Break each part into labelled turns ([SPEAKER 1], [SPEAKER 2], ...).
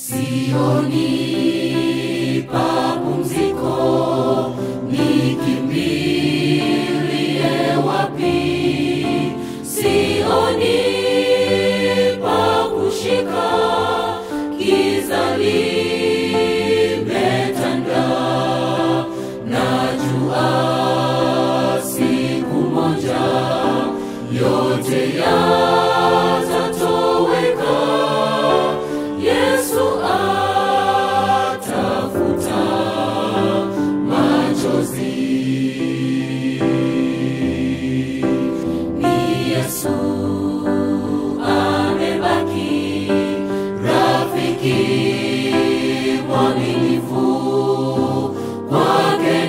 [SPEAKER 1] Sioni pa pumziko, nikimbilie wapi? Sioni pa kushika, giza limetanda. Najua siku moja yote yatatoweka. Yesu atafuta machozi. Ni Yesu amebaki, rafiki mwaminifu, kwake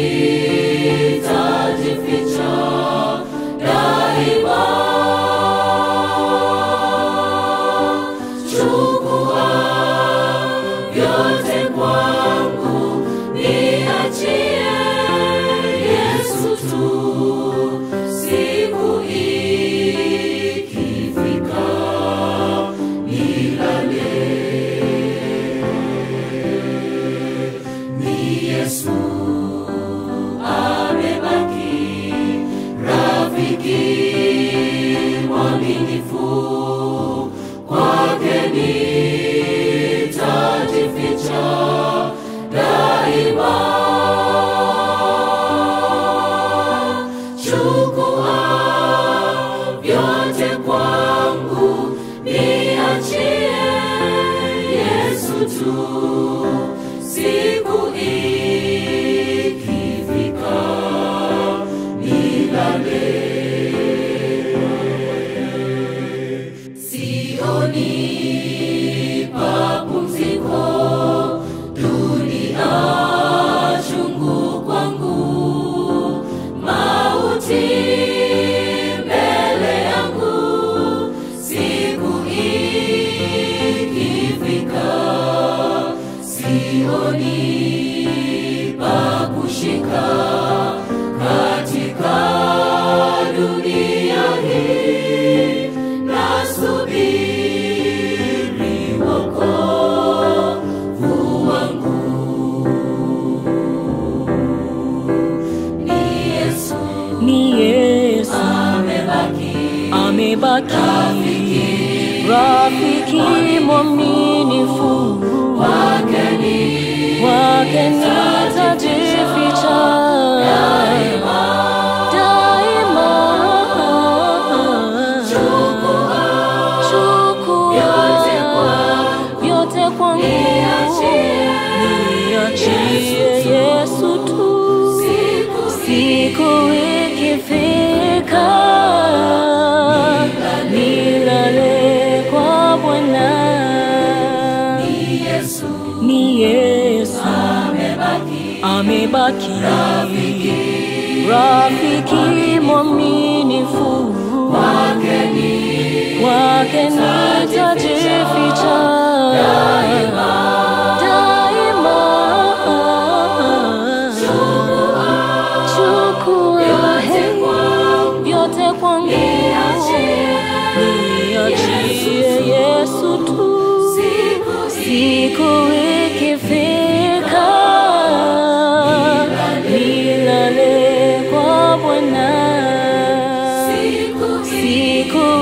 [SPEAKER 1] nitajificha daima. Chukua vyote kwangu, niachie Yesu tu. Siku ikifika, nilale. Ni Yesu amebaki, rafiki mwaminifu kwake nitajificha daima. Chukua vyote kwangu, niachie Yesu tu. Siku ikifika, nilale. Sioni pa pumziko, dunia chungu kwangu, mauti mbele yangu, siku ikifika, sioni pa kushika katika dunia hii nasubiri wokovu wangu. Ni Yesu
[SPEAKER 2] ni Yesu
[SPEAKER 1] amebaki,
[SPEAKER 2] amebaki, rafiki mwaminifu,
[SPEAKER 1] kwake ni
[SPEAKER 2] kwake nitajificha daima. Chukua vyote kwangu, niachie Yesu tu. Siku ikifika, nilale kwa Bwana.
[SPEAKER 1] Ni Yesu
[SPEAKER 2] Ni Yesu
[SPEAKER 1] amebaki,
[SPEAKER 2] amebaki, rafiki mwaminifu,
[SPEAKER 1] kwake ni
[SPEAKER 2] kwake nitajificha daima. Chukua vyote kwangu, niachie Yesu tu. Siku ikifika, nilale kwa Bwana.
[SPEAKER 1] siku
[SPEAKER 2] Siku